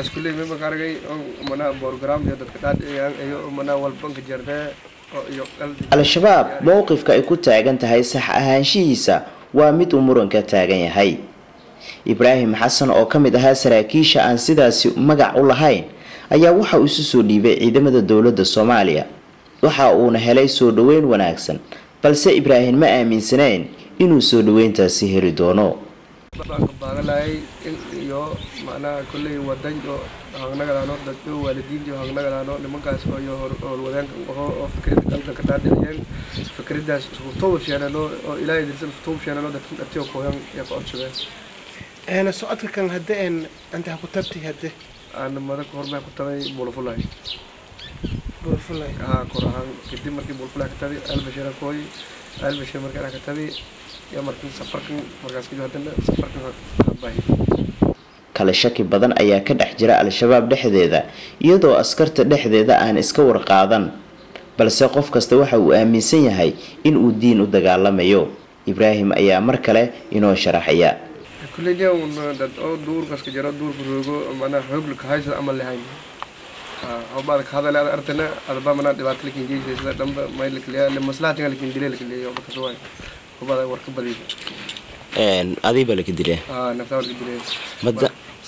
meelas kulley mima ka argay mana program iyo dadka dhaadhiciyaan iyo mana walbanka jarnee iyo al-shabaab mowqifka ay ku taagan tahay sax ahaanshihiisa waa mid uu muranka taagan yahay ibraahim xasan oo ka mid ahaa saraakiisha aan sidaasi magac u lahayn ayaa waxa uu isu soo dhiibay ciidamada dowladda soomaaliya waxa uuna helay soo dhoweyn wanaagsan balse ibraahim ma aaminsanayn inuu soo dhoweyntaasi heli doono baagalahay iyo macnaha kolley wadan oo hangnagadaano dadka waalidiinta iyo hangnagadaano nimankaas oo iyo howlwadeenka aho oo fikrada qaldan ka dhaadhiciyeen fikradaas iskutuub sheenano oo ilaahay dirsan iskutuub sheenano dadkan dhatiyo kooyan iyo ka codsadeen eena socodka kan hadde een anta ku tabti hadde aan mada ka hormaa ku tabay bulfulay bulfulay haa kor ahaan kadib markii bulfulay ka tabi albashira kooy albashir markaa ka tabi iyo markii safarkan markaas kadib haddana safarkan baahi kale shaki badan ayaa ka dhex jira al-shabaab dhexdeeda iyadoo askarta dhexdeeda aan iska warqaadan balse qof kasta waxa uu aaminsan yahay in uu diin u dagaalamayo ibraahim ayaa mar kale inoo sharaxaya kulley un dad oo duurkaska jiro duurka roogo manaa xoog kahaysa ama lahayn hobaad ka hadale ad artana adba manaa dhibaato lakin geysaysa dhanba may lakaliya maslahatinga lakin dile lakaliya hoba kasuwaay hobada war ka badiya adiiba laka dile aa naftaa war ka dile mada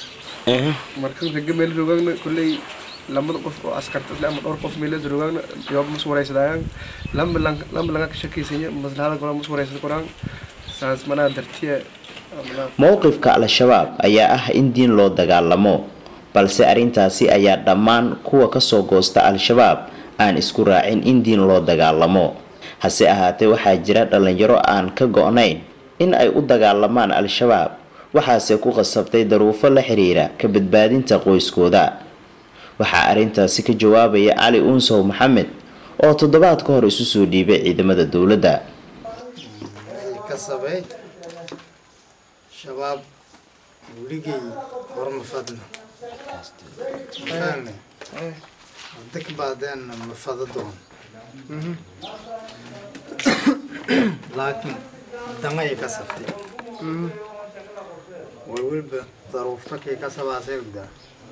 markan raga meel rogaagna kulley lamada qof oo askarta isle ama dhowr qof meelada rogaagna yooba mas waraysadayaan lamba lamba laga ka shakiysanya maslahada koraa mas waraysada koraan saas manaa dartiya mowqifka al-shabaab ayaa ah in diin loo dagaalamo balse arrintaasi ayaa dhammaan kuwa kasoo goosta al-shabaab aan isku raacin in diin loo dagaalamo hase ahaatee waxaa jira dhalinyaro aan ka go-nayn in ay u dagaalamaan al-shabaab waxaase ku qasabtay daruufo la xiriira ka badbaadinta qoyskooda waxaa arrintaasi ka jawaabaya cali uunsow maxamed oo toddobaad ka hor isu soo dhiibay ciidamada dowladda shabaab weligay horma fadna fahamne hadda ka baadeen ma fada doon laakiin dangay ka sabtay way weliba daruufta kay ka sabaasay ogdaa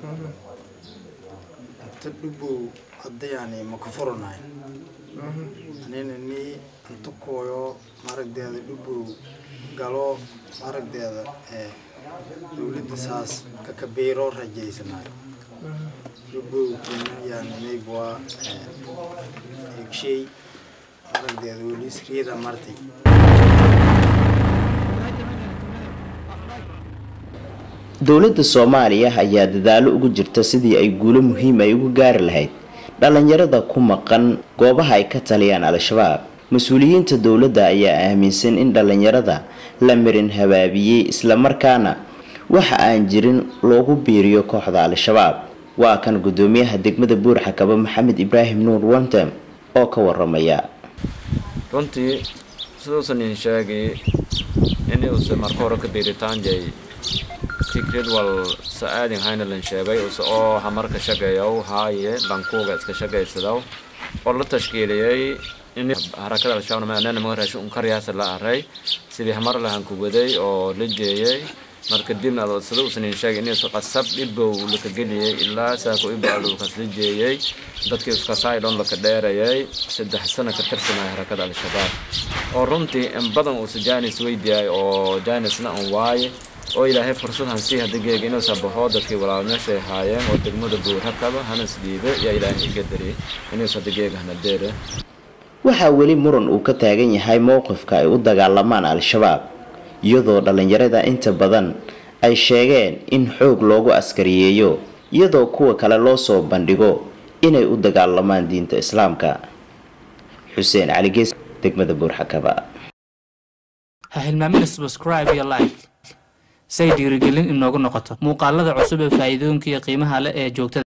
inta dhubow hadda yani ma ku furanayn anina nii inta kooyo maragdeeda dhubow galo aragdeeda ee dowladda saas kakabiiro rajaysanayo dhubowkuna yani maybwa egshay aragdeeda welisriyada martay dowladda soomaaliya ayaa dadaalo ugu jirta sidii ay guulo muhiim ay ugu gaari lahayd dhalinyarada ku maqan goobaha ay ka taliyaan al-shabaab mas-uuliyiinta dowladda ayaa aaminsan in dhalinyarada la marin habaabiyey islamarkaana waxa aan jirin loogu biiriyo kooxda al-shabaab waa kan gudoomiyaha degmada buurxakaba maxamed ibraahim nuur wantem oo ka waramaya runtii siduusan idin sheegay inuusa marka hore ka biiritaanjay fikrad wal sa-aadin haynalan sheegay use oo hamarka shaqeeyow haaye bankuuga iska shaqaysadaw oo la tashkiiliyey in harakada al-shabaab maanana maga raashin un karyaasa la aray sidii hamar lahan ku waday oo la jeeyay marka dibna adoosada usan idin sheegay inuusa qasab dhibow laka geliyey ilaa saako ibo aluukas la jeeyey dadkii iskasaay dhan laka dheerayay saddex sano ka tirsanaya harakada al-shabaab oo runtii in badan uusa jaanis weydiyaay oo jaanisna an waaye oo ilaahay fursad hansii hadda geega inuusa baxoo dadkii walaal meeshay haayeen oo degmada buurhakaba hanas dhiibe yaa ilaahay iga dariyay inuusa hadda geega hana deere waxaa weli muran uu ka taagan yahay mowqifka ay u dagaalamaan al-shabaab iyadoo dhalinyarada inta badan ay sheegeen in xoog loogu askariyeeyo iyadoo kuwa kale loo soo bandhigo inay u dagaalamaan diinta islaamka xuseen cali gees degmada buurxakaba ha hilmaamina subscribe iyo like say dhiirigelin inoogu noqoto muuqaalada cusub ee faa'iidooyinka iyo qiimaha leh ee joogtada